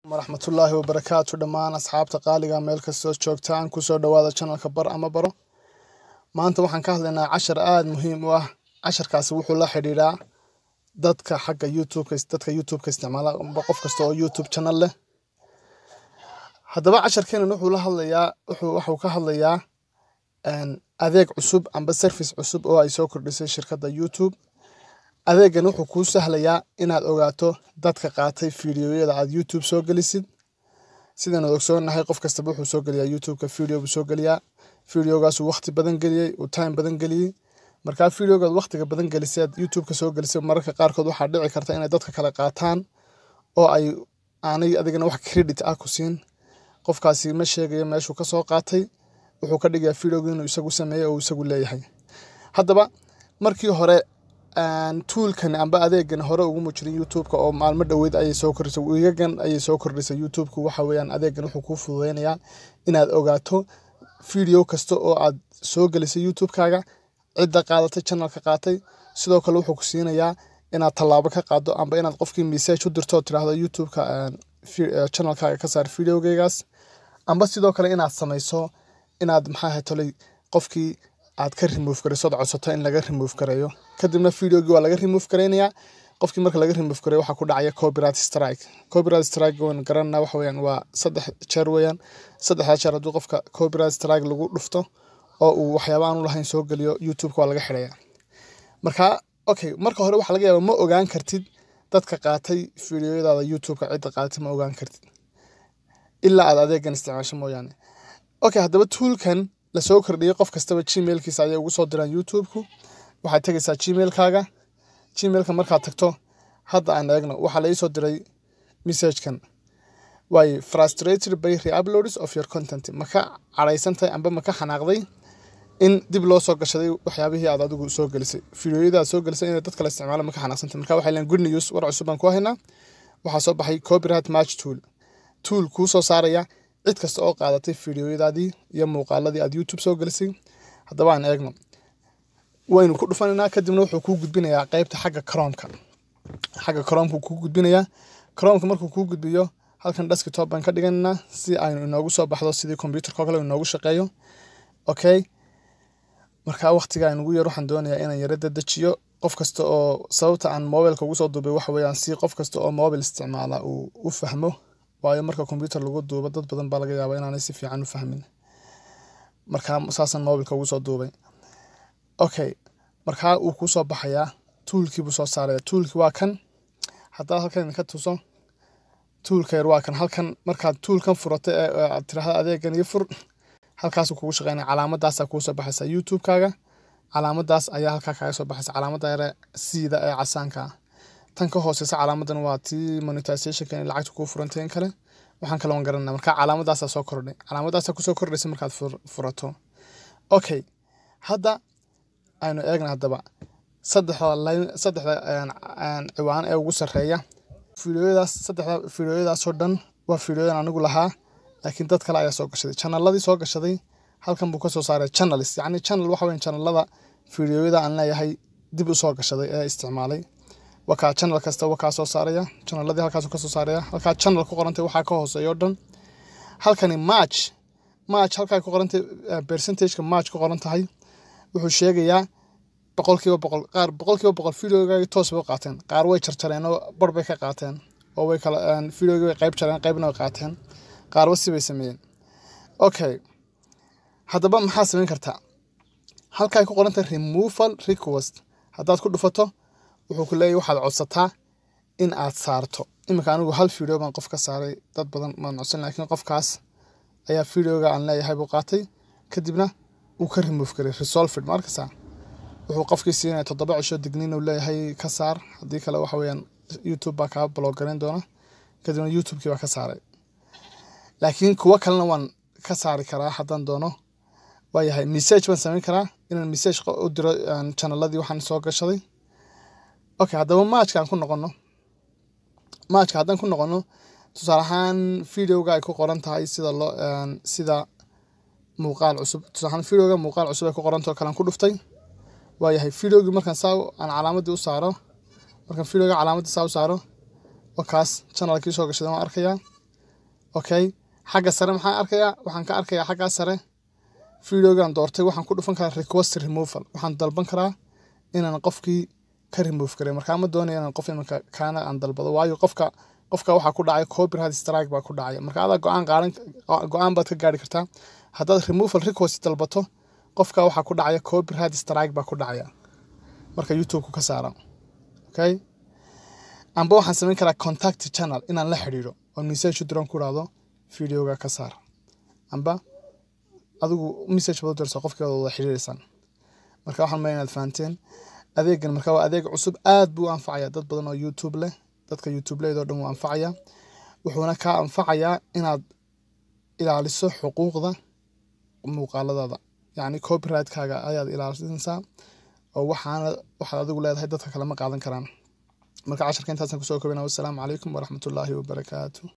waraxmatullaahi wabarakaatu dhammaan asxaabta qaaliga meel kastoo joogtaan kusoo dhawaada janalka bar ama baro maanta waxaan ka hadlaynaa cashar aada muhiim u ah casharkaasi wuxuu la xidhiidhaa dadka xagga youtubeka dadka youtubeka isticmaala amba qof kasta oo youtube channel leh haddaba casharkeenan wuxuu la hadlayaa wuxuu waxuu ka hadlayaa adeeg cusub amba service cusub oo ay soo kordhisay shirkadda youtube adeegan wuxuu kuu sahlayaa inaad ogaato dadka qaatay fiidiyoyada aad youtube soo gelisid sidaan ogsoonahay qof kastaba wuxuu soo geliyaa youtubeka video buu soo geliyaa videogaasuu waqti badan geliyey uu time badan geliyey markaa videogaad waqtiga badan gelisay aad youtubeka soo gelisay mararka qaarkood waxaa dhici karta inay dadka kale qaataan oo ay aanay adigana wax credit ah ku siin qofkaasi ma sheegayo meeshuu kasoo qaatay wuxuu ka dhigayaa videoga inuu isagu sameeyey oo isagu leeyahay haddaba markii hore tuulkan amba adeegan hore uguma jirin youtubeka oo maalmo dhoweyd ayay soo kordhisay wiigagan ayay soo kordhisay youtubeka waxa weeyaan adeegan wuxuu kuu fududeynayaa inaad ogaato video kasta oo aad soo gelisay youtubekaaga cidda qaadatay channelka qaatay sidoo kale wuxuu ku siinayaa inaad tallaabo ka qaado amba inaad qofkii message u dirto oo tiraahdo youtubeka channelkaaga ka saar videogeygaas amba sidoo kale inaad samayso inaad maxaa tolay qofkii aad ka remove garayso od codsato in laga remove gareeyo kadibna videogii waa laga remove garaynayaa qofkii marka laga remove gareeyo waxaa ku dhacaya copyright strike copyright strike waan garanana waxa weeyaan waa saddex jeer weeyaan saddexdaa jeer hadduu qofka copyright strike lagu dhufto oo uu waxyaaba aan u lahayn soo geliyo youtubeka waa laga xidhaya marka okay marka hore waxaa laga yaaba ma ogaan kartid dadka qaatay videoyadaada youtubeka cidda qaadatay ma ogaan kartid ilaa aad adeegan isticmaasho mooyaane okay haddaba tuulkan lasoo kordhiyey qof kastaba gmailkiisa ayay ugu soo diraan youtubeku waxaad tegaysaa gmailkaaga gmailka markaad tagto hadda aan eegno waxaa la iisoo diray messagekan waaye frustrated by reuploads of your content ma ka cadhaysantahay amba ma ka xanaaqday in dib loo soo gashaday waxyaabihii aad adigu soo gelisay videoyada aad soo gelisay inay dad kale isticmaalo ma ka xanaaqsantahay marka waxay leeyihin good news war cusub baan ku haynaa waxaa soo baxay copyright match tool tool kuu soo saaraya cid kasta oo qaadatay fideoyadaadii iyo muuqaaladii aad youtube soo gelisay haddaba aan eegno waynu ku dhufanaynaa kadibna wuxuu kuu gudbinayaa qeybta xagga cromka xagga cromka kuu gudbinayaa cromka markuu kuu gudbiyo halkan desktop baan ka dhiganaynaa si aynu inoogu soo baxdo sidii computerka kale inoogu shaqeeyo okay markaa waqtiga aynugu yar waxaan doonayaa inaan yara dedejiyo qof kasta oo sababta aan mobilka ugu soo duubay waxa weeyaan si qof kasta oo mobil isticmaala uu u fahmo waayo marka combyuter lagu duubo dad badan baa laga yaaba inaanay si fiican u fahmin markaa saasaan mobilka ugu soo duubay okay markaa uu kuu soo baxayaa tuulkiibuu soo saaraya tuulki waa kan haddaad halkan idinka tuso tuulka yar waa kan halkan markaad tuulkan furato ee aad tiraahdo adeegan iyo fur halkaasuu kugu shaqeynaya calaamadaasaa kuu soo baxaysa youtubekaaga calaamadaas ayaa halkaa kaaga soo baxaysa calaamada yare siida ee casaanka ah tan ka hooseysa calaamadan waa tii monetizationka in lacagta kuu furantay in kale waxaan kaloon garanaa marka calaamadaasaa soo kordhay calaamadaasaa kusoo kordhaysa markaad furato okay hadda aynu eegna haddaba saddexda line saddexda ciwaan ee ugu sarreeya fideoyadaas saddexda fideoyadaasoo dhan waa fideoyadan anigu lahaa laakiin dad kale ayaa soo gashaday channeladii soo gashaday halkan buu kasoo saaray channels yacni channel waxa weyan channelada fideoyada aan leeyahay dib u soo gashaday ee isticmaalay wakaa channel kasta wakaa soo saaraya channeladii halkaasuu kasoo saaraya halkaa channel ku qorantay waxaa ka hooseeya o dhan halkani march march halkaa ku qorantay percentageka march ku qoran tahay wuxuu sheegayaa boqolkiiba boqol qaar boqolkiiba boqol videogaagi toos bay u qaateen qaar way jarjareen oo bar bay ka qaateen oo way kala videogii way qayb jareen qaybna way qaateen qaarba si bay sameeyeen okay haddaba maxaa samayn kartaa halkaa ku qorantay removal request haddaad ku dhufato wuxuu ku leeyahy waxaad codsataa in aad saarto iminka anigu hal video baan qof ka saaray dad badan maan codsan laakiin qofkaas ayaa videoga aan leeyahay buu qaatay kadibna uu ka remove garay resolved markasa wuxuu qofkii siinaya toddoba cisho digniin uu leeyahay ka saar haddii kale waxa weeyaan youtube baa kaa blog garan doona kadibna youtubekii baa ka saaray laakiin kuwo kalena waan ka saari karaa haddaan doono waayahay message baan samayn karaa inaan message u diro channeladii waxaan soo gashaday okay haddaba maajka aan ku noqono maajka haddaan ku noqono tusaale ahaan videoga ay ku qoran tahay sida loo sida muuqaal cusub tusaale ahaan videoga muuqaal cusub ay ku qoran tahay kalaan ku dhuftay waayahay videogii markaan saa aan calaamadii u saaro markaan videoga calaamadii saa u saaro waa kaas channelkii soo gashaday waan arkayaa okay xagga sare maxaan arkayaa waxaan ka arkayaa xaggaa sare videogan doortay waxaan ku dhufan karaa request removal waxaan dalban karaa inaan qofkii ka remove karay markaa ma doonaya inaan qof imanka kaana aan dalbado waayo qofka qofka waxaa ku dhacay copyright strike baa ku dhacaya marka adaa go-aan qaadan go-aan baad ka gaari kartaa haddaad removal request dalbato qofka waxaa ku dhacaya copyright strike baa ku dhacaya marka youtube-ku ka saara okay amba waxaan samayn karaa contact channel inaan la xidhiidho oo message u diran ku dhahdo videoga ka saar amba adigu message baad u diraysaa qofkeeda wada xidhiidhaysaan marka waxaan maya inaad fahanteen adeegan marka waa adeeg cusub aad buu u anfacaya dad badan oo youtube leh dadka youtube leedoo dhan wuu anfacaya wuxuuna kaa anfacayaa inaad ilaaliso xuquuqda muuqaaladaada yacni copyrightkaaga ayaad ilaalinaysaa oo waxaana waxaad adigu leedahay dadka kale ma qaadan karaan marka casharka intaasaan kusoo kobina wassalaamu calaykum waraxmatullaahi wabarakaatu